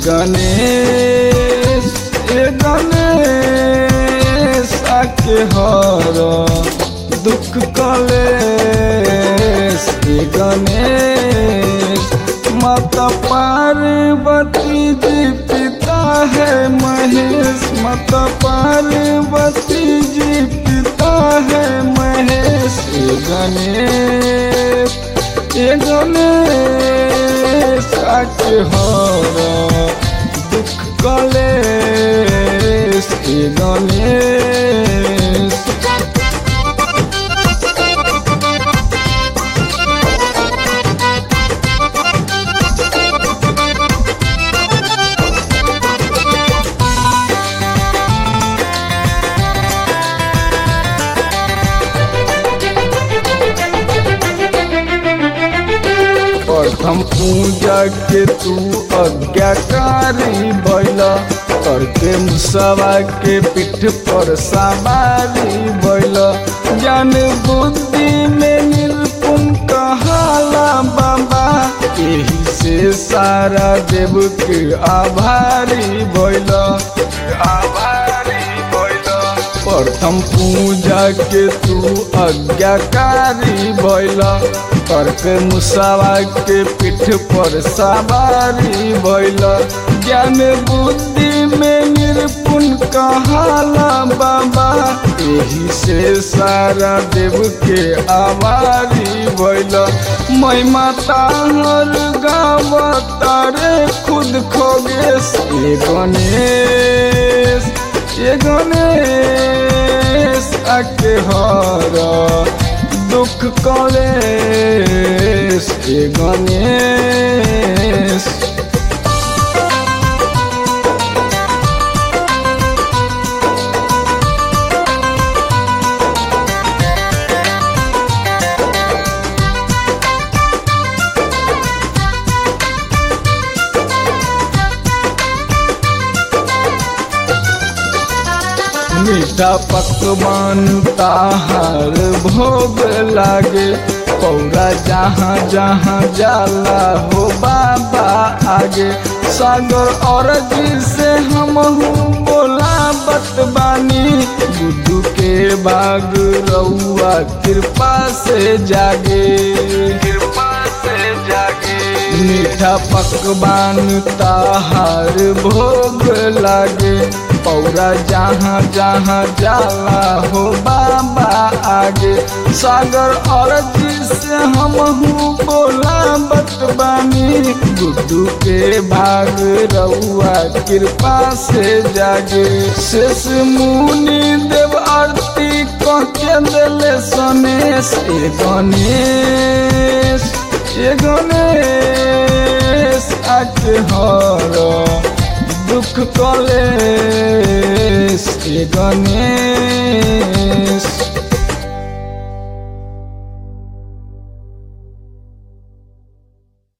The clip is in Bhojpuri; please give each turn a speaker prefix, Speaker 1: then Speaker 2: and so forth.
Speaker 1: गणेश ए गणेश आके हर दुख कलेश ए गणेश माता पार्वती जी पिता है महेश माता पार्वती जी पिता है महेश ए गणेश ए गणेश आके हर दुख कलेश ए गणेश प्रथम पूजा के तू आज्ञाकारी बैला करके मुसवा के पीठ पर सवारी बैला ज्ञान बुद्धि में निपुण कहाला बाबा यही से सारा देव के आभारी बैला आभारी बैला प्रथम पूजा के तू आज्ञाकारी बैला करके मुसावा के पीठ पर सवारी भैल ज्ञान बुद्धि में निपुण कहाला बाबा यही से सारा देव के आवारी भैल मैं माता हर गाँव तारे खुद खोगेश ये गणेश ये गणेश आके हरा दुख कलेश ए गणेश मीठा पकवान ताहार भोग लागे पौरा जहाँ जहाँ जाला हो बाबा आगे सागर और जी से हम बोला बतबानी गुड्डू के बाग रउआ कृपा से जागे कृपा से जागे मीठा पकवान ताहार भोग लागे पौरा जहाँ जहाँ जाला हो बाबा आगे सागर और से हम बोला बतबानी गुड्डू के भाग रउआ कृपा से जागे शेष मुनि देव आरती कह के दिले सनेश ए गणेश ए गणेश आके हर दुख कलेश ए गणेश